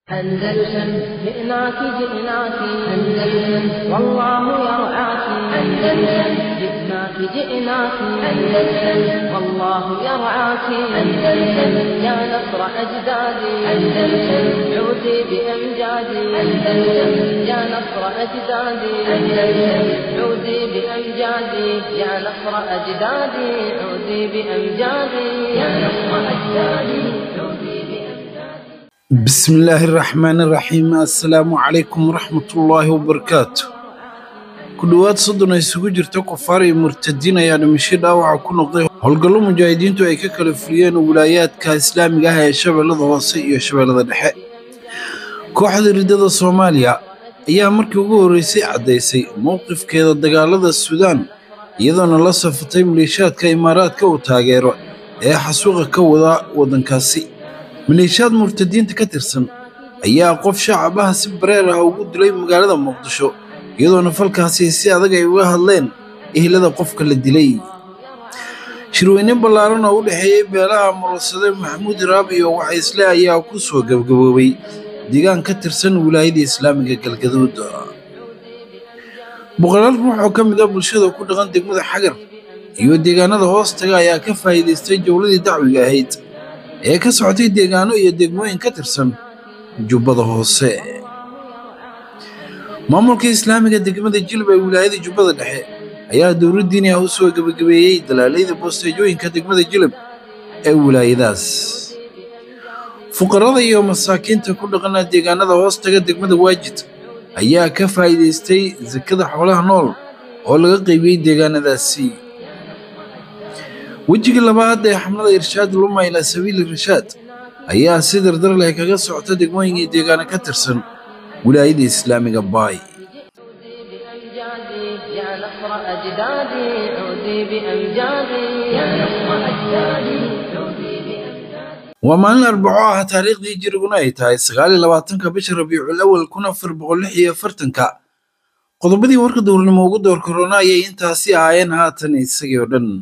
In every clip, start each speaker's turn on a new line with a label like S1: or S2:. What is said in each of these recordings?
S1: أندلسن جئناك جئناك أندلسن والله يرعاك أندلسن جئناك جئناك أندلسن والله يرعاك أندلسن يا نصر أجدادي أندلسن عودي بأمجادي أندلسن يا نصر أجدادي أندلسن عودي بأمجادي يا نصر أجدادي عودي بأمجادي يا نصر أجدادي عودي بأمجادي
S2: بسم الله الرحمن الرحيم assalaamu calaykum waraxmatullaahi wabarakaatu ku dhowaad soddon ay isugu jirta kufaar iyo murtadiin ayaa dhimasho dhaawaca ku noqday howlgallo mujaahidiintu ay ka kala fuliyeen wilaayaadka islaamiga ah ee shabeellada hoose iyo shabeellada dhexe kooxda riddada soomaaliya ayaa markii ugu horreysay caddaysay mowqifkeeda dagaalada suudaan iyadoona la safatay maleeshiyaadka imaaraadka uu taageero ee xasuuqa ka wada waddankaasi maleeshiyaad murtadiinta ka tirsan ayaa qof shacabaha si bareer ah ugu dilay magaalada muqdisho iyadoona falkaasi si adag ay uga hadleen ehlada qofka la dilay shirweyne ballaaran oo u dhexeeyey beelaha murasade maxamuud raab iyo wacaysle ayaa ku soo gebgaboobay deegaan ka tirsan wilaayada islaamiga galgaduud boqolaal ruux oo ka mid ah bulshada ku dhaqan degmada xagar iyo deegaanada hoostaga ayaa ka faa'iidaystay jowladii dacwiga ahayd ee ka socotay deegaano iyo degmooyin ka tirsan jubbada hoose maamulka islaamiga degmada jilb ee wilaayada jubbada dhexe ayaa dowlad diini ah u soo gebagabeeyey dalaalayda boosteejooyinka degmada jilib ee wilaayadaas fuqarada iyo masaakiinta ku dhaqana deegaanada hoostaga degmada waajid ayaa ka faa'iidaystay sakada xoolaha nool oo laga qaybiyey deegaanadaasi wejiga labaad ee xamlada irshaad luma ilaa sabiili rashaad ayaa si dardar leh kaga socota degmooyinkii deegaano ka tirsan wilaayada islaamiga baay
S1: بأمجادي يا نصر أجدادي عودي بأمجادي يا نصر أجدادي عودي بأمجادي
S2: waa maalin arbaco ah taariikhdii jiriguna ay tahay sagaal iyo labaatanka bisha rabiicul awal kun afar boqol lix iyo afartanka qodobadii warka dowladnimo ugu door korona ayay intaasi ahaayeen haatan isagii oo dhan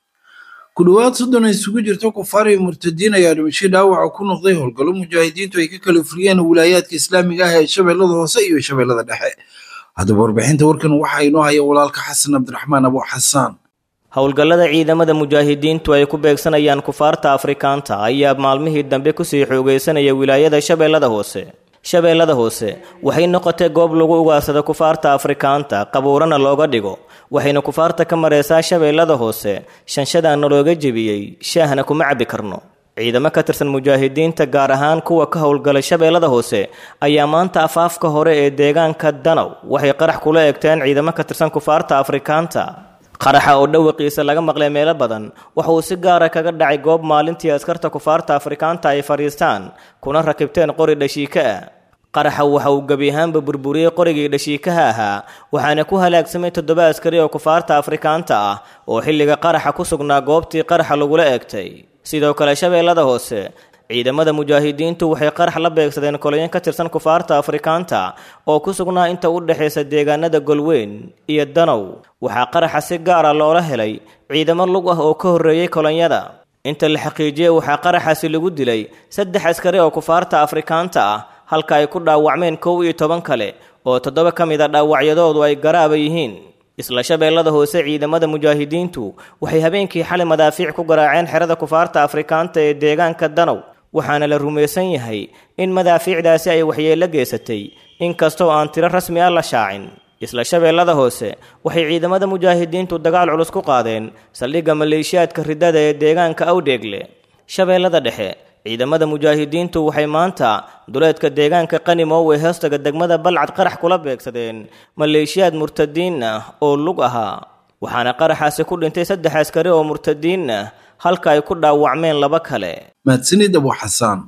S2: ku dhowaad soddon ay isugu jirto kufaar iyo murtadiin ayaa dhimasho dhaawaca ku noqday howlgallo mujaahidiintu ay ka kala fuliyeen wilaayaadka islaamiga ah ee shabeellada hoose iyo shabeellada dhexe haddaba warbixinta warkan waxaa inoo haya walaalka xasan cabdiraxmaan abu xasaan
S3: howlgallada ciidamada mujaahidiintu ay ku beegsanayaan kufaarta afrikaanta ayaa maalmihii dambe kusii xoogaysanaya wilaayada shabeellada hoose shabeellada hoose waxay noqotay goob lagu ugaarsado kufaarta afrikaanta qabuurana looga dhigo waxayna kufaarta ka mareysaa shabeellada hoose shanshadaana looga jebiyey shaahna kuma cabbi karno ciidamo ka tirsan mujaahidiinta gaar ahaan kuwa ka howlgalay shabeellada hoose ayaa maanta afaafka hore ee deegaanka danow waxay qarax kula egteen ciidamo ka tirsan kufaarta afrikaanta qaraxa oo dhawaqiisa laga maqlay meelo badan waxa uu si gaara kaga dhacay goob maalintii askarta kufaarta afrikaanta ay fadhiistaan kuna rakibteen qori dhashiika ah qaraxa waxa uu gebi ahaanba burburiyey qorigii dhashiikaha ahaa waxaana ku halaagsamay toddoba askari oo kufaarta afrikaanta ah oo xilliga qaraxa ku sugnaa goobtii qaraxa lagula eegtay sidoo kale shabeellada hoose ciidamada mujaahidiintu waxay qarax la beegsadeen kolayan ka tirsan kufaarta afrikaanta oo ku sugnaa inta u dhexaysa deegaanada golweyn iyo danow waxaa qaraxa si gaara loola helay ciidamo lug ah oo ka horreeyey kolonyada inta la xaqiijiyey waxaa qaraxaasi lagu dilay saddex askari oo kufaarta afrikaanta ah halka ay ku dhaawacmeen kow iyo toban kale oo toddoba ka mid a dhaawacyadoodu ay garaaba yihiin isla shabeellada hoose ciidamada mujaahidiintu waxay habeenkii xalay madaafiic ku garaaceen xerada kufaarta afrikaanta ee deegaanka danow waxaana la rumaysan yahay in madaafiicdaasi ay waxyeello geysatay inkastoo aan tiro rasmi ah la shaacin isla shabeellada hoose waxay ciidamada mujaahidiintu dagaal culus ku qaadeen saldhigga maleeshiyaadka riddada ee deegaanka awdheegle shabeellada dhexe ciidamada mujaahidiintu waxay maanta duleedka deegaanka qanimow ee hoostaga degmada balcad qarax kula beegsadeen maleeshiyaad murtadiin ah oo lug ahaa waxaana qaraxaasi ku dhintay saddex askari oo murtadiin ah halka ay ku dhaawacmeen laba kale
S2: mahadsanid abu xasaan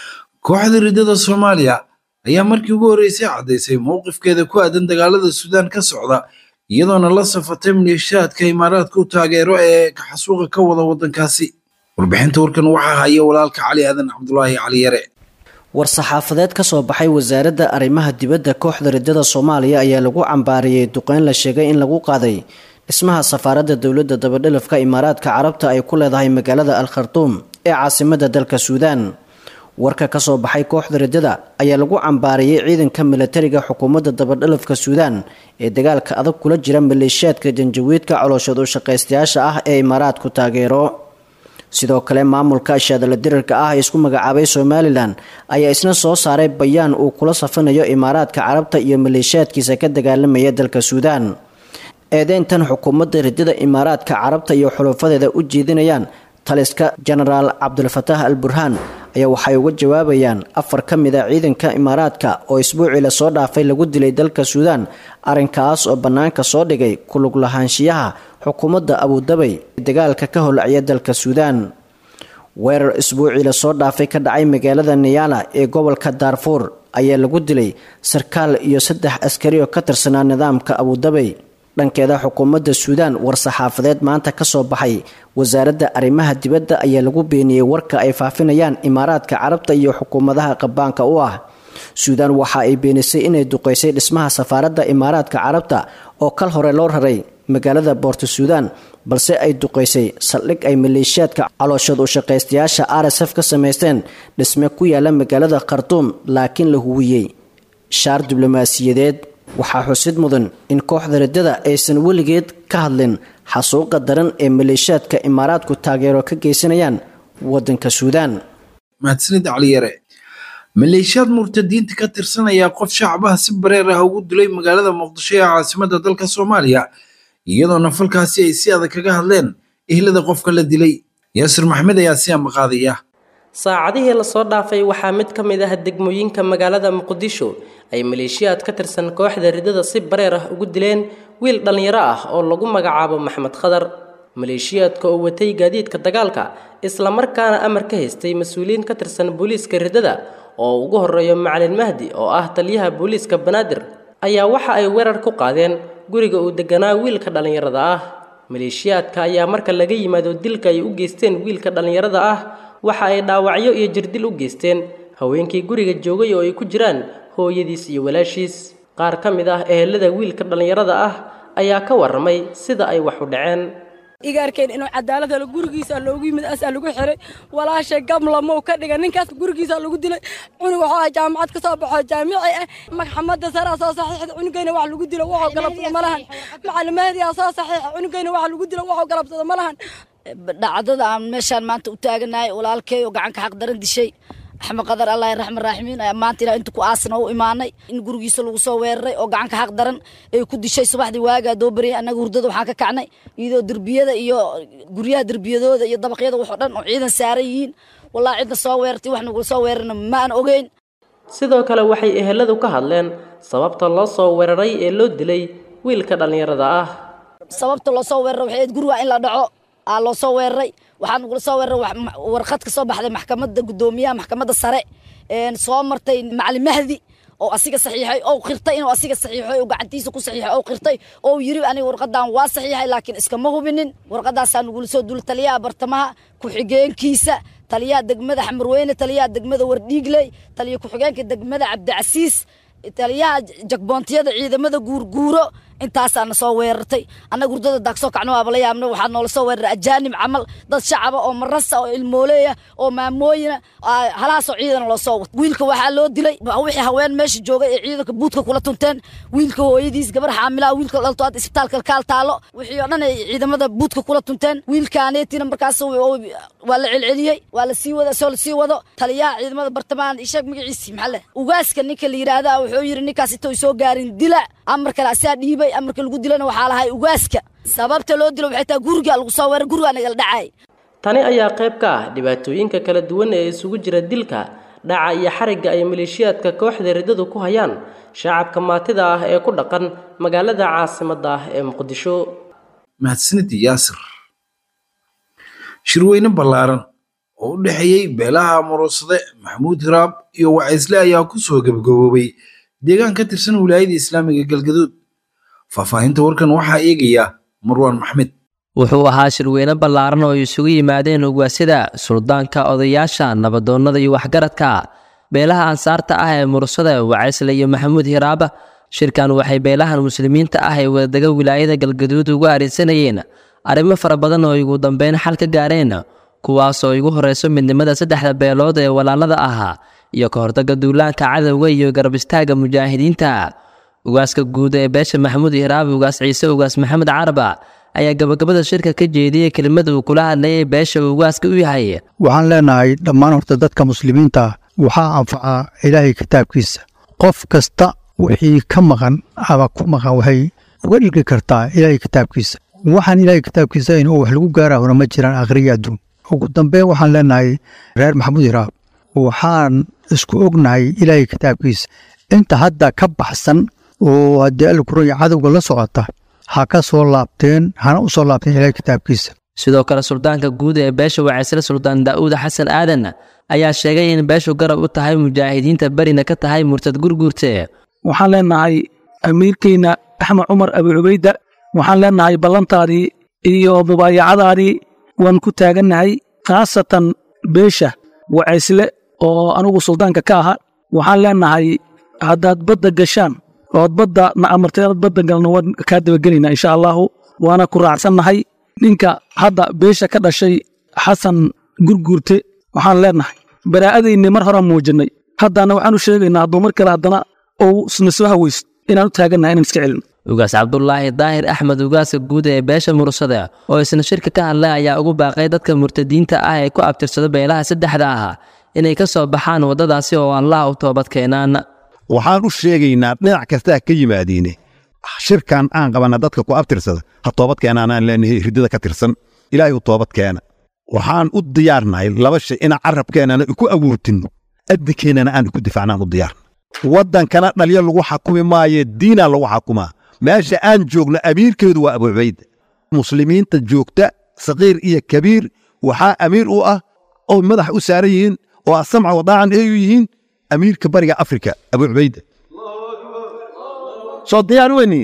S2: kooxda riddada soomaaliya ayaa markii ugu horreysay caddaysay mowqifkeeda ku aadan dagaalada suudaan ka socda iyadoona la safatay maleeshiyaadka imaaraadka u taageero ee xasuuqa ka wada waddankaasi warbixinta warkan waxaa haya walaalka cali aadan cabdulaahi cali yare
S4: war-saxaafadeed ka soo baxay wasaaradda arrimaha dibadda kooxda riddada soomaaliya ayaa lagu cambaariyey duqeyn la sheegay in lagu qaaday dhismaha safaaradda dowladda dabadhilafka imaaraadka carabta ay ku leedahay magaalada al khartuum ee caasimadda dalka suudaan warka ka soo baxay kooxda riddada ayaa lagu cambaariyey ciidanka milatariga xukuumadda dabadhalafka suudaan ee dagaalka adag kula jira maleeshiyaadka janjawiidka colooshood u shaqaystayaasha ah ee imaaraadku taageero sidoo kale maamulka shaadala dirarka ah ee isku magacaabay somalilan ayaa isna soo saaray bayaan uu kula safanayo imaaraadka carabta iyo maleeshiyaadkiisa ka dagaalamaya dalka suudaan eedeyntan xukuumadda riddada imaaraadka carabta iyo xulufadeeda u jeedinayaan taliska jenaraal cabdulfataax al burhaan ayaa waxay uga jawaabayaan afar ka mid a ciidanka imaaraadka oo isbuucii lasoo dhaafay lagu dilay dalka suudaan arrinkaas oo bannaanka soo dhigay kulug lahaanshiyaha xukuumadda abudabay dagaalka ka holacya dalka suudaan weerar isbuucii lasoo dhaafay ka dhacay magaalada niyaala ee gobolka daarfuur ayaa lagu dilay sarkaal iyo saddex askari oo ka tirsanaa nidaamka abudabay dhankeeda xukuumadda suudaan war-saxaafadeed maanta ka soo baxay wasaaradda arrimaha dibadda ayaa lagu beeniyey warka ay faafinayaan imaaraadka carabta iyo xukuumadaha qabaanka u ah suudaan waxa ay beenisay inay duqeysay dhismaha safaaradda imaaraadka carabta oo kal hore loo raray magaalada boorto suudaan balse ay duqeysay saldhig ay maleeshiyaadka calooshood u shaqaystayaasha r s f ka samaysteen dhisme ku yaala magaalada khartuum laakiin la huwiyey shaar diblomaasiyadeed waxaa xusid mudan in kooxda riddada aysan weligeed ka hadlin xasuuqa daran ee maleeshiyaadka imaaraadku taageero ka geysanayaan waddanka suudaan
S2: mahadsanid caliyare maleeshiyaad murtadiinta ka tirsanaya qof shacbaha si bareer ah ugu dilay magaalada muqdisho ee caasimada dalka soomaaliya iyadoona falkaasi ay si adag kaga hadleen ehlada qofka la dilay yaasir maxmed ayaa si ambaqaadaya
S5: saacadihii lasoo dhaafay waxaa mid ka mid ah degmooyinka magaalada muqdisho ay maleeshiyaad ka tirsan kooxda riddada si bareer ah ugu dileen wiil dhallinyaro ah oo lagu magacaabo maxmed khadar maleeshiyaadka oo watay gaadiidka dagaalka islamarkaana amar ka haystay mas-uuliyiin ka tirsan booliiska riddada oo ugu horeeyo macalin mahdi oo ah taliyaha booliiska banaadir ayaa waxa ay weerar ku qaadeen guriga uu deganaa wiilka dhallinyarada ah maleeshiyaadka ayaa marka laga yimaado dilka ay u geysteen wiilka dhallinyarada ah waxa ay dhaawacyo iyo jirdil u geysteen haweenkii guriga joogay oo ay ku jiraan hooyadiis iyo walaashiis qaar ka mid ah ehelada wiilka dhallinyarada ah ayaa ka warramay sida ay wax u dhaceen
S6: igaarkeen inuu cadaalad helo gurigiisa loogu yimid asaa lagu xiray walaashay gamlamou ka dhiga ninkaas gurigiisa lagu dilay cunug waxuu ah jaamacad ka soo baxoo jaamici ah maxkamadda saraa soo saxiixda cunugayna wax lagu dilo waxuu galabsado ma lahan macalimaadiyaa soo saxiixa cunugayna wax lagu dilo waxuu galabsado ma lahan
S7: dhacdada aan meeshaan maanta u taaganahay walaalkay oo gacanka xaq daran dishay axmed qadar allah raxman raaximiin ayaa maanta ilaa inta ku aasna u imaanay in gurigiisa lagu soo weeraray oo gacanka xaq daran ay ku dishay subaxdii waagaa doo baryay annaga hurdada waxaan ka kacnay iyadoo derbiyada iyo guryaha derbiyadooda iyo dabaqyada waxoo dhan oo ciidan saaran yihiin wallahi cidna soo weerartay wax nagula soo weerarna ma aan ogeyn
S5: sidoo kale waxay eheladu ka hadleen sababta loo soo weeraray ee loo dilay wiilka dhallinyarada ah
S7: sababta loo soo weeraray waxay ahayd guriga in la dhaco aa loo soo weeraray waxaa nagula soo weeraray warqad ka soo baxday maxkamadda guddoomiyaha maxkamadda sare soo martay macalin mahdi oo asiga saxiixay oo qirtay inuu asiga saxiixay oo gacantiisa ku saxiixay oo qirtay oo yiri aniga warqadan waa saxiixay laakiin iskama hubinin warqadaasaa nagula soo dul taliyaha bartamaha ku-xigeenkiisa taliyaha degmada xamarweyne taliyaha degmada wardhiigley taliya ku-xigeenka degmada cabdicasiis taliyaha jagboontiyada ciidamada guurguuro intaasaana soo weerartay annaga hurdada daagsoo kacno waaba la yaabna waxaa noola soo weeraray ajaanib camal dad shacaba oo marasa oo ilmooleeya oo maamooyina halahaasoo ciidana loo soo wato wiilka waxaa loo dilay wixii haween meesha joogay ee ciidanka buudka kula tunteen wiilka hooyadiis gabar xaamilaha wiilka dhalto hadda isbitaalka kaal taalo wixii oo dhan ay ciidamada buudka kula tunteen wiilkaaneetina markaas waa la celceliyey waa la sii wada soo la sii wado taliyaha ciidamada bartamahan isheeg magaciisi maxaa leh ugaaska ninka la yidhaahda wuxuu yidhi ninkaas intuu soo gaarin dila amar kale asaa dhiibay amarka lagu dilana waxaa lahay ugaaska sababta loo dilo waxay tahay guriga lagu soo weeray guriga nagala dhacay
S5: tani ayaa qayb ka ah dhibaatooyinka kala duwan ee isugu jira dilka dhaca iyo xarigga ay maleeshiyaadka kooxda riddadu ku hayaan shacabka maatida ah ee ku dhaqan magaalada caasimadda ah ee muqdisho
S2: mahadsanid yaasir shirweyne ballaaran oo u dhexeeyey beelaha muruusade maxamuud hiraab iyo wacaysle ayaa ku soo gebagaboobay deegaan ka tirsan wilaayada islaamiga galgaduud faahfaahinta warkan waxaa eegaya marwaan maxmed
S8: wuxuu ahaa shirweyne ballaaran oo ay isugu yimaadeen ugaasyada suldaanka odayaasha nabadoonnada iyo waxgaradka beelaha ansaarta ah ee mursada wacaysle iyo maxamuud hiraaba shirkan waxay beelahan muslimiinta ah ee wadadega wilaayada galgaduud ugu arinsanayeen arrimo fara badan oo ay ugu dambeyn xal ka gaareen kuwaasoo igu horeyso midnimada saddexda beelood ee walaalada ahaa iyo ka hortagga duulaanka cadowga iyo garab istaaga mujaahidiinta ugaaska guud ee beesha maxamuud hiraabi ugaas ciise ugaas maxamed caraba ayaa gabagabada shirka ka jeediyey kelimada uu kula hadlayay beesha uu ugaaska u yahay
S9: waxaan leenahay dhammaan horta dadka muslimiinta waxaa anfacaa ilaahay kitaabkiisa qof kasta wixii ka maqan ama ku maqan waxay uga dhigi kartaa ilaahay kitaabkiisa waxaan ilaahay kitaabkiisa in wax lagu gaarahona ma jiraan akhriya adduun ugu dambeyn waxaan leenahay reer maxamuud hiraab waxaan isku ognahay ilaahay kitaabkiisa inta hadda ka baxsan oo haddii alkuraya cadowga la socota ha ka soo laabteen hana u soo laabteen ilaahay kitaabkiisa
S8: sidoo kale suldaanka guud ee beesha wacaysle suldaan daa'uud xasan aadan ayaa sheegay in beeshu garab u tahay mujaahidiinta berina ka tahay murtad gurguurte
S10: waxaan leenahay amiirkeyna axmed cumar abi cubayda waxaan leenahay ballantaadii iyo mubaayacadaadii waan ku taagannahay khaasatan beesha wacaysle oo anugu suldaanka ka aha waxaan leenahay haddaad badda gashaan ood badda na amartay inaad badda galno waan kaa dabagelaynaa insha allaahu waana ku raacsannahay ninka hadda beesha ka dhashay xasan gurguurte waxaan leenahay baraa'adaynii mar horaan muujinay haddana waxaan u sheegaynaa hadduu mar kale haddana ou isna soo haweysto inaan u taagannahay inaan iska celino
S8: ugaas cabdulaahi daahir axmed ugaaska guud ee beesha mursada oo isna shirka ka hadlay ayaa ugu baaqay dadka murtadiinta ah ee ku abtirsada beelaha saddexda ah inay ka soo baxaan waddadaasi oo allah u toobad keenaan
S11: waxaan u sheegaynaa dhinac kastaa ka yimaadiine shirkan aan qabanna dadka ku abtirsada ha toobad keenaanaan leenahay ridada ka tirsan ilaahay u toobad keena waxaan u diyaarnahay laba shay inaan carabkeennana ku awoortinno adinkeennana aan ku difaacnaan u diyaarna waddankana dhalyo lagu xakumi maaye diinaa lagu xakumaa meesha aan joogno amiirkeedu waa abuubayda muslimiinta joogta saqiir iyo kabiir waxaa amiir u ah oo madax u saaran yihiin oo asamca wadaacan ay u yihiin amiirka bariga afrika abuucubayda soo diyaar weyniin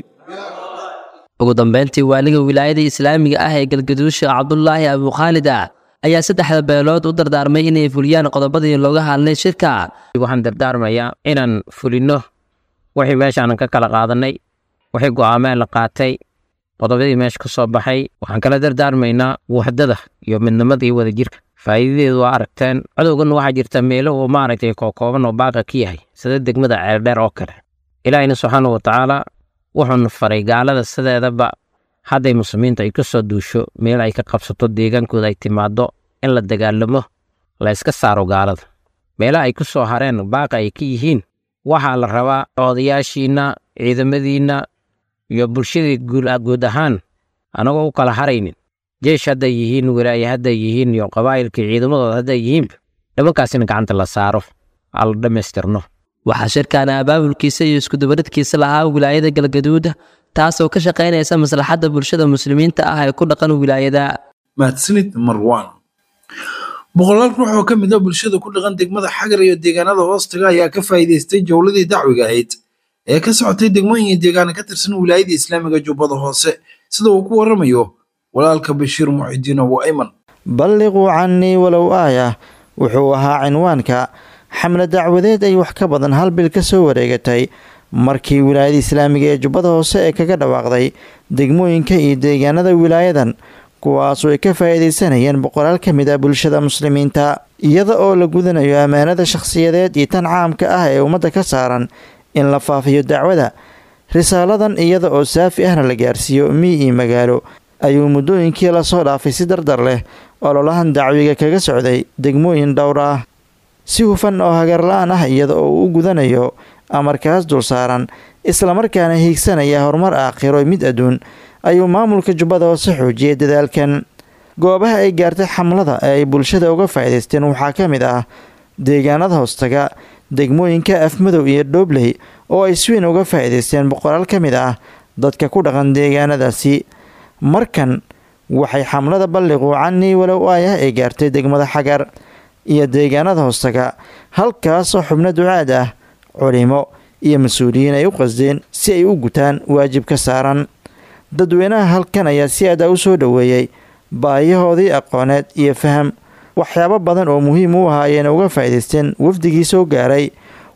S8: ugu dambeyntii waaliga wilaayada islaamiga ah ee galgaduusha cabdulaahi abukhaalid ah ayaa saddexda beelood u dardaarmay inay fuliyaan qodobadii looga hadlay shirka
S12: waxaan dardaarmayaa inaan fulinno wixii meeshaanan ka kala qaadannay wixii go'aameen la qaatay qodobadii meesha ka soo baxay waxaan kala dardaarmaynaa waxdada iyo midnimada iyo wadajirka faa'iidadeedu waa aragteen cadowgan waxaa jirta meelo uu maaragtay kookooban oo baaqa ka yahay sida degmada ceeldheer oo kale ilaahina subxaana wa tacaala wuxuuna faray gaalada sideedaba hadday muslimiinta ay ka soo duusho meel ay ka qabsato deegaankooda ay timaaddo in la dagaalamo la yska saaro gaalada meelaha ay ku soo hareen baaqa ay ka yihiin waxaa la rabaa odayaashiinna ciidamadiinna iyo bulshadii guud ahaan anagoo u kala haraynin jeesh hadday yihiin walaaye hadday yihiin iyo qabaa'ilkii ciidamadooda hadday yihiinba nimankaasina gacanta la saaro aa la dhammaystirno
S8: waxaa shirkan abaabulkiisa iyo iskudubaridkiisa lahaa wilaayada galgaduud taasoo ka shaqaynaysa maslaxadda bulshada muslimiinta ah ee ku dhaqan wilaayada
S2: mahadsanid marwan boqolaal ruux oo ka mid a bulshada ku dhaqan degmada xagar iyo deegaanada hoostaga ayaa ka faa'iidaystay jowladii dacwiga ahayd ee ka socotay degmooyin deegaana ka tirsan wilaayada islaamiga jubbada hoose sida uu ku waramayo walaalka bashiir muxidiin abu ayman
S13: balliquu cannii walow aayah wuxuu ahaa cinwaanka xamle dacwadeed ay wax ka badan hal bil ka soo wareegatay markii wilaayada islaamiga ee jubbada hoose ee kaga dhawaaqday degmooyinka iyo deegaanada wilaayadan kuwaasoo ay ka faa'iidaysanayeen boqolaal ka mid ah bulshada muslimiinta iyada oo la gudanayo ammaanada shakhsiyadeed iyo tan caamka ah ee ummadda ka saaran in la faafiyo dacwada risaaladan iyada oo saafi ahna la gaarsiiyo mii iyo magaalo ayuu muddooyinkii lasoo dhaafay si dardar leh ololahan dacwiga kaga socday degmooyin dhowr ah si hufan oo hagarla-aan ah iyada oo uu u gudanayo amarkaas dul saaran islamarkaana hiigsanaya horumar aakhiro mid adduun ayuu maamulka jubbada hoose xoojiyay dadaalkan goobaha ay gaartay xamlada ee ay bulshada uga faa'iidaysteen waxaa ka mid ah deegaanada hoostaga degmooyinka afmadow iyo dhoobley oo ay sweyn uga faa'iidaysteen boqolaal ka mid ah dadka ku dhaqan deegaanadaasi markan waxay xamlada balliquu canii walow aayah ay gaartay degmada xagar iyo deegaanada hoostaga halkaasoo xubno ducaad ah culimo iyo mas-uuliyiin ay u qasdeen si ay u gutaan waajib ka saaran dadweynaha halkan ayaa si aada u soo dhoweeyey baayahoodii aqooneed iyo faham waxyaabo badan oo muhiim u ahaa ayayna uga faa'iidaysteen wafdigii soo gaaray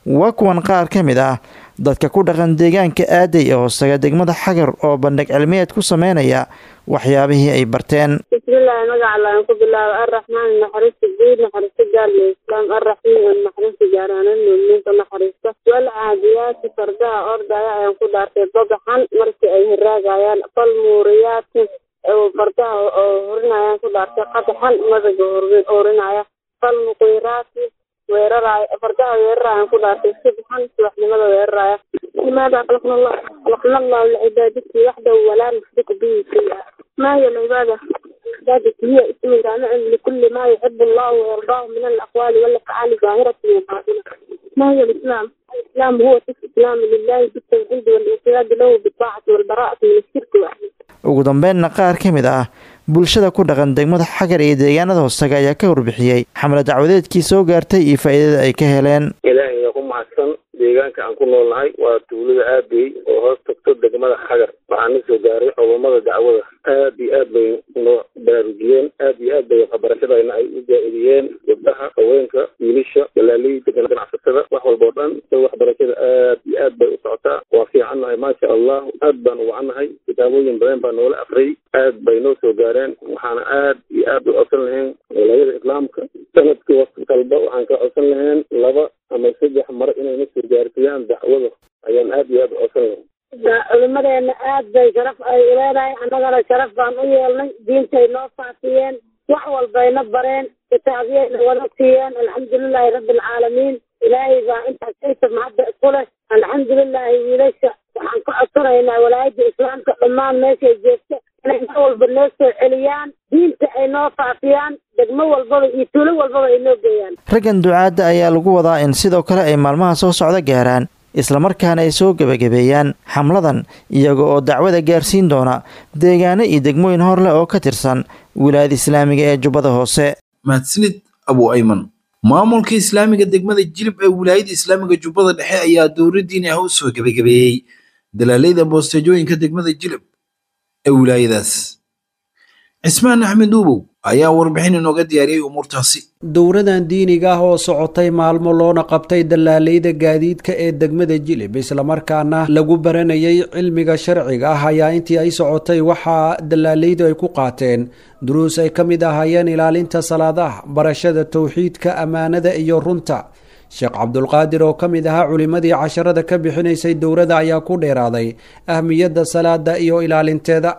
S13: waa kuwan qaar ka mid ah dadka ku dhaqan deegaanka aaday ee hoostaga degmada xagar oo bandhig cilmiyeed ku sameynaya waxyaabihii ay barteen
S14: bismillahi magaca laan ku bilaabo arraxmaan naxariista guud naxariista gaar lislaam arraxiim naxariista gaaraanan muuminiinta naxariista wal caadiyaati fardaha ordaya ayaan ku dhaartay badaxan markii ay hiraagayaan fal muuriyaati fardaha oo horinayaan ku dhaartay qadaxan madaga horinaya fal muqiiraati weeraraya fardaha weerarayaan ku dhaartay subxan subaxnimada weeraraya limaada khalaqna allah khalaqna allahu licibaadati waxdahu walaa nushriku bihi shay'a ما هي العبادة؟ عبادة هي اسم جامع لكل ما يحب الله ويرضاه من الأقوال والأفعال ظاهرة وباطنة. ما هي الإسلام؟ الإسلام هو الاستسلام لله بالتوحيد والانقياد له بالطاعة والبراءة من الشرك وأهله.
S13: ugu dambeynna qaar ka mid ah bulshada ku dhaqan degmada xagar iyo deegaanada hoostaga ayaa ka warbixiyey xamle dacwadeedkii soo gaartay iyo faa'iidada ay ka heleen
S15: ilaahay ku mahadsan deegaanka aan ku noolnahay waa tuulada aabey oo hoos tagto degmada xagar waxaa na soo gaaray culummada dacwada aad iyo aad bay noo baraarujiyeen aad iyo aad bay waxbarashadayna ay u jaa-idiyeen gabdhaha haweenka wiilasha dalaaliyda ganacsatada wax walba oo dhan so waxbarashada aad iyo aad bay u socotaa waa fiicannahay maasha allah aad baan u wacannahay kitaabooyin badan baa noola afriyay aad bay noo soo gaareen waxaana aad iyo aad u codsan lahayn walaayada islaamka sanadkii waqti kalba waxaan ka codsan lahayn laba ama saddex mare inayna soo gaarsiiyaan dacwada ayaan aad iyo aad u codsan lahayn
S14: culimadeena aad bay sharaf ay leedahay annagana sharaf baan u yeelnay diintay noo faafiyeen wax walbayna bareen kitaabyayna wada siiyeen alxamdulilaahi rabbi alcaalamiin ilaahay baa intaas ayta mahadda isku leh alxamdulilaahi wiilasha waxaan ka codsanaynaa walaayadda islaamka dhammaan meeshay joogta inay mar walba noo soo celiyaan diinta ay noo faafiyaan degmo walbaba iyo tuulo walbaba ay noo geeyaan
S13: raggan ducaadda ayaa lagu wadaa in sidoo kale ay maalmaha soo socda gaaraan islamarkaana ay soo gebagabeeyaan xamladan iyaga oo dacwada gaarsiin doona deegaano iyo degmooyin hor leh oo ka tirsan wilaayada islaamiga ee jubbada hoose
S2: mahadsanid abu ayman maamulka islaamiga degmada jilib ee wilaayada islaamiga jubbada dhexe ayaa dowladdiini ah u soo gebagabeeyey dalaalayda boosteejooyinka degmada jilib ee wilaayadaas cismaan axmed uubow ayaa warbixin inooga diyaariyey umuurtaasi
S16: dowradan diiniga ah oo socotay maalmo loona qabtay dalaalayda gaadiidka ee degmada jilib islamarkaana lagu baranayay cilmiga sharciga ah ayaa intii ay socotay waxaa dalaalaydu ay ku qaateen duruus ay ka mid ahaayeen ilaalinta salaadaha barashada towxiidka ammaanada iyo runta sheekh cabdulqaadir oo ka mid ahaa culimmadii casharada ka bixinaysay dowrada ayaa ku dheeraaday ahmiyadda salaada iyo ilaalinteeda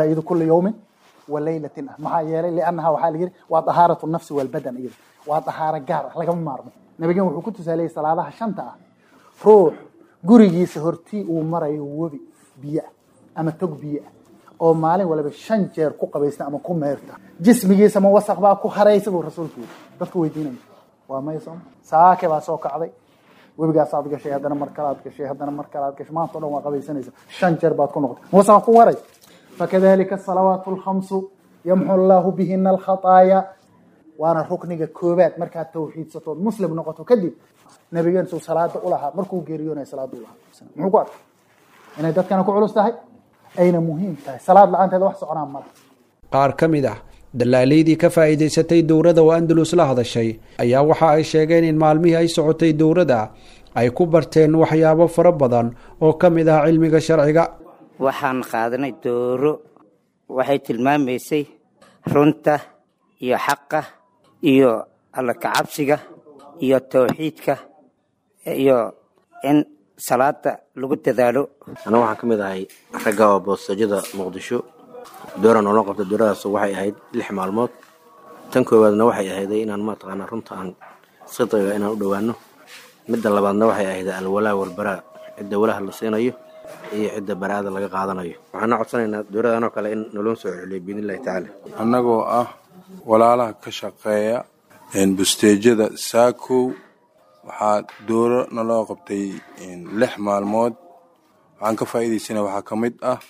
S17: وليلة maxaa yeelay لأنها waxaa la yiri waa طahaaraة النفس والبدن iyada waa طahaaro gaar ah lagama maarmo nabigan wuxuu ku tusaaleyay salaadaha shanta ah ruux gurigiisa hortii uu marayo webi biyo ama tog biyo oo maalin waliba shan jeer ku qabaysta ama ku meerta jismigiisa ma wasaq baa ku haraysa buu rasuulku yiri dadku weydiinaya waa maysom saake baa soo kacday webigaas aad gashay haddana mar kale aad gashay haddana mar kale aad gashay maanta o dhan waa qabaysanaysa shan jeer baad ku noqotay wasaq ku waray فكذلك الصلوات الخمس يمحو الله بهن الخطايا وانا ركنك كوبات مركا توحيد ستون مسلم نقطه كدب نبينا سو صلاه اولها مركو غيريونا صلاه اولها محو قال ان dadkana ku culus tahay ayna muhiim tahay salaad la'aanteeda wax soconaa mala
S16: qaar ka mid ah dalaalaydii ka faa'iidaysatay dowrada oo andalus la hadashay ayaa waxa ay sheegeen in maalmihii ay socotay dowrada ay ku barteen waxyaabo fara badan oo ka mid ah cilmiga sharciga
S18: waxaan qaadanay dooro waxay tilmaamaysay runta iyo xaqa iyo alla kacabsiga iyo towxiidka iyo in salaada lagu dadaalo
S19: aniga waxaan ka mid ahay ragga oo boostajada muqdisho dooran oo loo qabta dooradaas waxay ahayd lix maalmood tan koowaadna waxay ahayday inaan mataqaanaa runta aan sidqiga inaan u dhowaano midda labaadna waxay ahayd alwalaa walbaraa cidda walaha la siinayo iyo cidda baraada laga qaadanayo waxaana codsanaynaa dowladan oo kale in naloo soo celiyo biidnillahi tacaala
S20: annagoo ah walaalaha ka shaqeeya busteejada saakow waxaa dooro naloo qabtay lix maalmood waxaan ka faa'iidaysana waxaa ka mid ah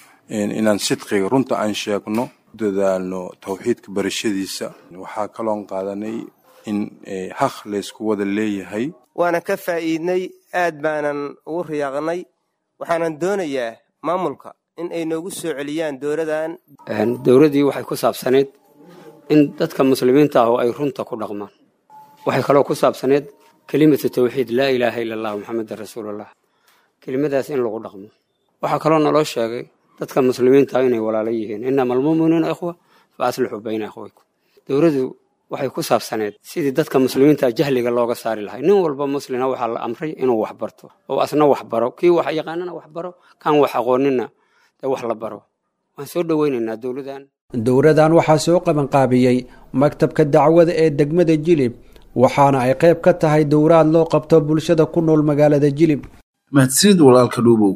S20: inaan sidqiga runta aan sheegno dadaalno towxiidka barashadiisa waxaa kaloon qaadanay in haq laysku wada leeyahay
S21: waana ka faa'iidnay aad baanan ugu riyaaqnay waxaanan doonayaa maamulka in ay noogu soo celiyaan dowladan
S22: dowladdii waxay ku saabsaneyd in dadka muslimiinta ah oo ay runta ku dhaqmaan waxay kaloo ku saabsaneyd kelimatu tawxiid laa ilaaha ila allah maxamedan rasuulullah kelimadaas in lagu dhaqmo waxaa kaloo naloo sheegay dadka muslimiinta inay walaalo yihiin inama almu'minuuna ikhwa fa aslixuu bayna akhwaykum dowladdu waxay ku saabsaneed sidii dadka muslimiinta jahliga looga saari lahay nin walba muslina waxaa la amray inuu wax barto oo asna wax baro kii wax yaqaanana wax baro kan wax aqoonina dee wax la baro waan soo dhoweynaynaa dowladan
S16: dowradan waxaa soo qabanqaabiyey maktabka dacwada ee degmada jilib waxaana ay qayb ka tahay dowraad loo qabto bulshada ku nool magaalada jilib
S2: mahadsanid walaalka dhuubow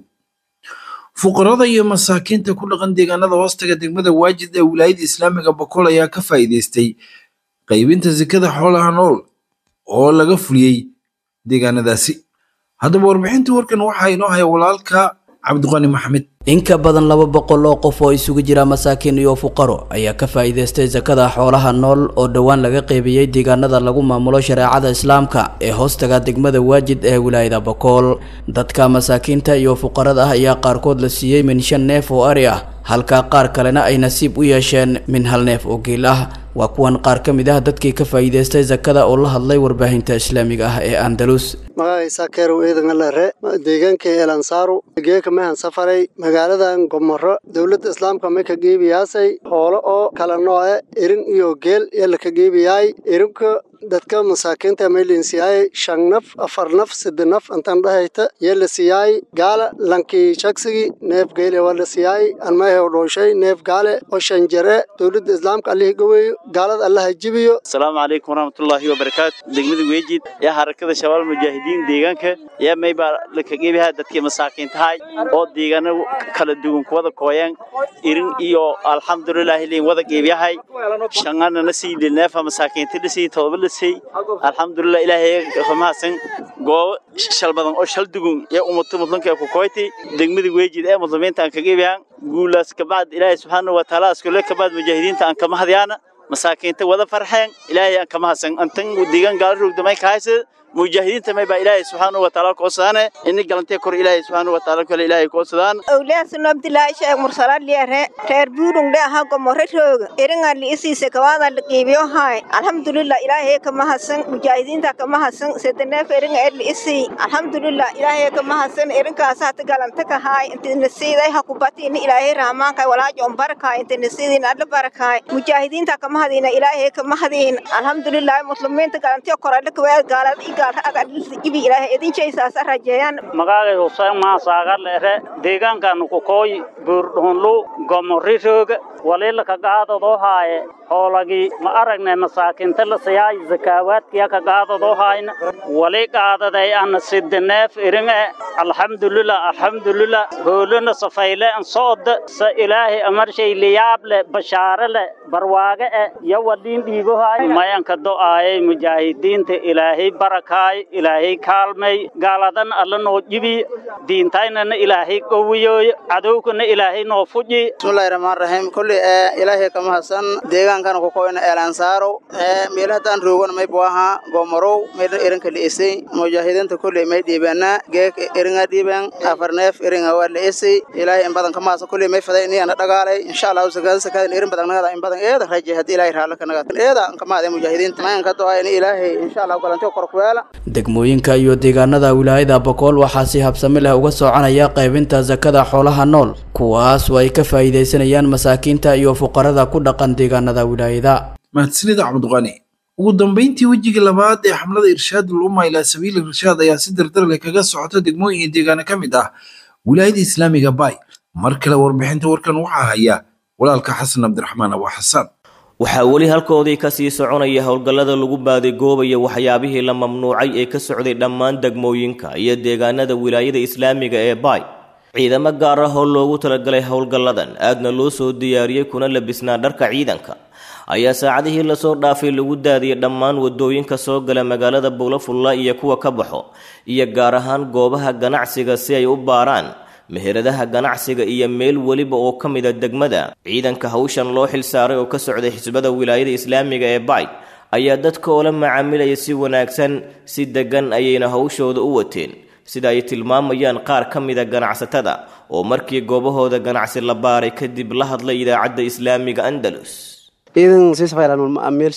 S2: fuqarada iyo masaakiinta ku dhaqan deegaanada hoostaga degmada waajid ee wilaayada islaamiga boqol ayaa ka faa'iidaystay qaybinta sekada xoolaha nool oo laga fuliyey deegaanadaasi haddaba warbixinta warkan waxaa inoo haya walaalka cabdiqani maxamed
S1: in ka badan laba boqol oo qof oo isugu jira masaakiin iyo fuqaro ayaa ka faa'iidaystay sakada xoolaha nool oo dhowaan laga qeybiyey deegaanada lagu maamulo shareecada islaamka ee hoostaga degmada waajid ee wilaayada bokool dadka masaakiinta iyo fuqarada ah ayaa qaarkood la siiyey min shan neef oo ari ah halka qaar kalena ay nasiib u yeesheen min hal neef oo geel ah waa kuwan qaar ka mid ah dadkii ka faa'iidaystay sakada oo la hadlay warbaahinta islaamiga ah ee andalus
S3: magacaysa keerow eedangalare deegaanka eelansaaru geeka mehan safaray magaaladan gomoro dowladda islaamka may ka geebiyaasay hoolo oo kala nooce irin iyo geel yalla ka geebiyaay irinka dadka masaakiinta may linsiyaay shan naf afar naf sidde naf intan dhahayta yee la siyaay gaala lankii shagsigi neef geele waa la siyaay anmahew dhooshay neef gaale oo shan jare dowladda islaamka allihii gaweeyo gaalada allaha jibiyo
S23: asalaamu calaykum waraxmatullaahi wabarakaatu degmada weejid yaa harakada shabaal mujaahidiin deegaanka yaa maybaa laka geebihaa dadkii masaakiintahay oo deegaano kala duwan kuwada kooyaan irin iyo alxamdulilaahi liin wada geebyahay shangana na sii neefa masaakiinta dhisii todoba dhisay alxamdulilah ilaahay mahadsan goobo shal badan oo shal dugun ee ummato muslimka ee ku kooyti degmada weejid ee muslimiinta aan ka geebiyaan guulaas kabacd ilaahay subxaanahu wa tacaala askule kabacd mujaahidiinta aan kama hadyaana masaakiinta wada farxeen ilaahay aan kama hadsan antan deegaan gaala rogdamay ka haysa mujaahidiinta may baa ilaahay subxaanahu wa tacaala koosadaane ini galantee kor ilaahay subxaanahu wa tacaala kale ilaahay koosadaan
S24: awliyaasuna abdilaahi sheekh mursala liere reer buurung dhe aha gomore rooga eringa li isiise kawaada la qiibiyo haay alxamdulilah ilaahay kama hadsan mujaahidiinta kama hadsan sedeneef eringa er li isii alxamdulilah ilaahay kama hadsan erinkaas hata galanta ka haay inti nasiiday ha kubati ini ilaahay rahmaankaay walaajoon barakaay inti nasiidin alla barakaay mujaahidiinta kama hadiina ilaahay kama hadiin alxamdulilah muslimiinta galantiyo korale kawaad gaalada
S25: magaagay huseen maasaaga leere deegaankaanu ku kooy buurdhuunlu gomori rooga waliila kagaadadoo haaye hoolagii ma aragne masaakinta la siyaay zakaawaadkiya kagaadadoo haayna wali qaadaday ana sidineef iringe alxamdulilah alxamdulilah hoolona safayle an sooda sa ilaahay amarshay liyaable bashaare le barwaage e yo waliin dhiibohaay mayanka do'aayay mujaahidiinta ilaahay barakaay ilaahay kaalmay gaaladan alla noo jibi diintaynana ilaahay qowiyooy cadowkana ilaahay noo fuji
S26: bismillahi rahmaan rahiim kulli ee ilaahay kama hasan deegaankana ku koyna eelansaaro ee meelahadan roogona may buaha gomorow meydhan irinka li'isay mujaahidiinta kulli may dhiibeena geek iringa dhiiben afar neef iringa waa li'isay ilaahay in badan kama hasan kulli may faday iniyana dhagaalay insha allahu sakada sakadan irin badan nagada in badan eeda raje haddii ilaahay raala ka nagada eeda kama hadee mujaahidiinta mayanka doa in ilaahay insha allahu galantiyo kor ku yeela
S1: degmooyinka iyo deegaanada wilaayada bokool waxaa si habsami leh uga soconaya qaybinta sakada xoolaha nool kuwaas oo ay ka faa'iidaysanayaan masaakiinta iyo fuqarada ku dhaqan deegaanada wilaayada
S2: mahadsanida cabdiqani ugu dambeyntii wejiga labaad ee xamlada irshaadul umma ilaa sabiili irshaad ayaa si dardar leh kaga socota degmooyin iyo deegaano ka mid ah wilaayada islaamiga bay mar kale warbixinta warkan waxaa haya walaalka xasan cabdiraxmaan abu xasaan
S27: waxaa weli halkoodii ka sii soconaya howlgallada lagu baadigoobayo waxyaabihii la mamnuucay ee ka socday dhammaan degmooyinka iyo deegaanada wilaayada islaamiga ee baay ciidamo gaar ah oo loogu talagalay howlgalladan aadna loo soo diyaariyey kuna labisnaa dharka ciidanka ayaa saacadihii lasoo dhaafay lagu daadiyay dhammaan wadooyinka soo gala magaalada buulafulla iyo kuwa ka baxo iyo gaar ahaan goobaha ganacsiga si ay u baaraan meheradaha ganacsiga iyo meel weliba oo ka mida degmada ciidanka hawshan loo xil saaray oo ka socday xisbada wilaayada islaamiga ee bayd ayaa dadka oola macaamilaya si wanaagsan si deggan ayayna hawshooda u wateen sida ay tilmaamayaan qaar ka mida ganacsatada oo markii goobahooda ganacsi la baaray kadib la hadlay idaacadda islaamiga andalus
S28: ciidan sisfaylan macaamiil share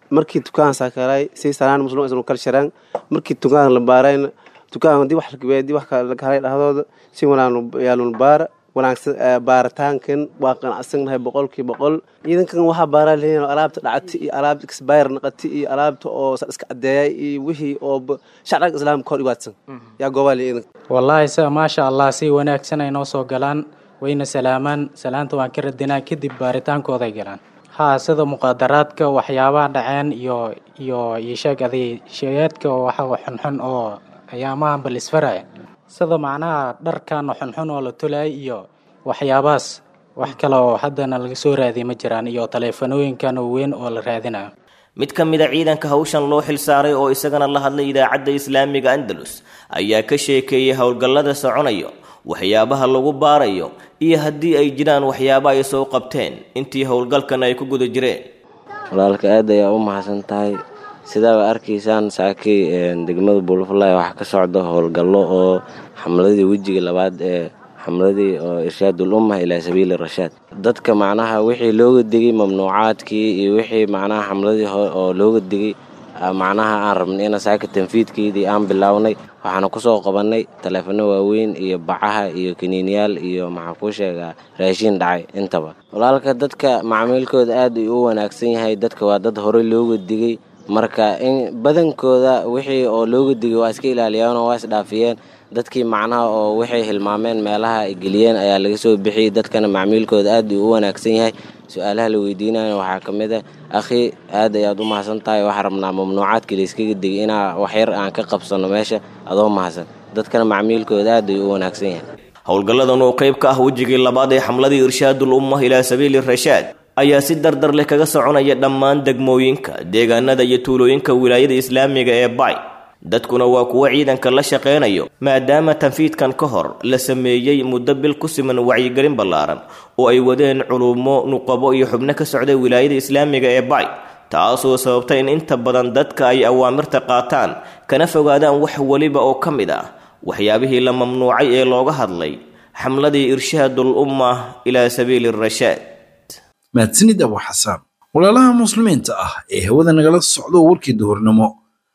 S4: markii dukaan saakaray si sanaan muslim isnu kal sharaan markii dukaan la baarayna dukaan dib wax dib wax kala kala dhahdooda si wanaan yaalun baara wanaagsan baaritaankan waa qanacsannahay boqolkiiba boqol ciidankan waxaa baaraa leeyihin alaabta dhacati iyo alaabta exbayr naqati iyo alaabta oo iska cadeeyay iyo wixii oo shacabka islaamka hor dhibaatsan yaa goobaa le ciidanka
S5: wallaahi se maasha allah si wanaagsan ay noo soo galaan wayna salaamaan salaanta waan ka radinaa kadib baaritaankooday galaan haa sida muqaadaraadka waxyaabaha dhaceen iyo iyo isheeg aday sheegaadka waxa xunxun oo ayaamahan bal isfaraya sida macnaha dharkan xunxun oo la tolay iyo waxyaabahaas wax kale oo haddana laga soo raadiya ma jiraan iyo taleefanooyinkan oo weyn oo la raadinayo
S27: mid ka mid a ciidanka hawshan loo xilsaaray oo isagana la hadlay idaacadda islaamiga andalus ayaa ka sheekeeyey howlgallada soconayo waxyaabaha lagu baarayo iyo haddii ay jiraan waxyaaba ay soo qabteen intii howlgalkan ay ku guda jireen
S6: walaalka aad ayaa u mahadsan tahay sidaaba arkaysaan saakii degmada buulafulay waxaa ka socda howlgallo oo xamladii wejiga labaad ee xamladii oo irshaadul ummah ilaa sabiili rashaad dadka macnaha wixii looga digay mamnuucaadkii iyo wixii macnaha xamladii oo looga digay macnaha aan rabnay ina saaka tanfiidkeedii aan bilownay waxaana kusoo qabannay taleefano waaweyn iyo bacaha iyo kaniiniyaal iyo maxaa kuu sheegaa raashiin dhacay intaba walaalka dadka macmiilkooda aad ay u wanaagsan yahay dadka waa dad horey looga digay marka in badankooda wixii oo looga digay waa iska ilaaliyeen oo waa isdhaafiyeen dadkii macnaha oo waxay hilmaameen meelaha ay geliyeen ayaa laga soo bixiyey dadkana macmiilkooda aad uu u wanaagsan yahay su-aalaha la weydiinaya waxaa ka mid a akhi aad ayaad u mahadsan tahay waxaa rabnaa mamnuucaadkii layskaga digay inaa waxyar aan ka qabsano meesha adoo mahadsan dadkana macmiilkooda aad ayuu u wanaagsan yahay
S27: howlgalladan oo qayb ka ah wejigii labaad ee xamladii irshaadul ummah ilaa sabiili rashaad ayaa si dardar leh kaga soconaya dhammaan degmooyinka deegaanada iyo tuulooyinka wilaayada islaamiga ee bay dadkuna waa kuwo ciidanka la shaqaynayo maadaama tanfiidkan ka hor la sameeyey muddo bil ku siman wacyigelin ballaaran oo ay wadeen culumo nuqabo iyo xubno ka socday wilaayada islaamiga ee bay taasoo sababtay in inta badan dadka ay awaamirta qaataan kana fogaadaan wax weliba oo ka mid ah waxyaabihii la mamnuucay ee looga hadlay xamladii irshaadul ummah ilaa sabiili rashaad
S2: mahadsanid abu xasaan walaalaha muslimiinta ah ee hawada nagala socdo warkii duhurnimo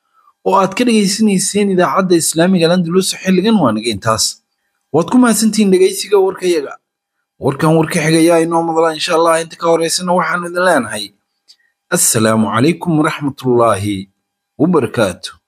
S2: oo aad ka dhegaysanayseen idaacadda islaamiga landalus xilligan waa naga intaas waad ku mahadsantihiin dhegaysiga warkayaga warkan warka xigayaa inoo madlaa insha allah inta ka horeysana waxaan idin leenahay assalaamu calaykum waraxmatullaahi wabarakaatu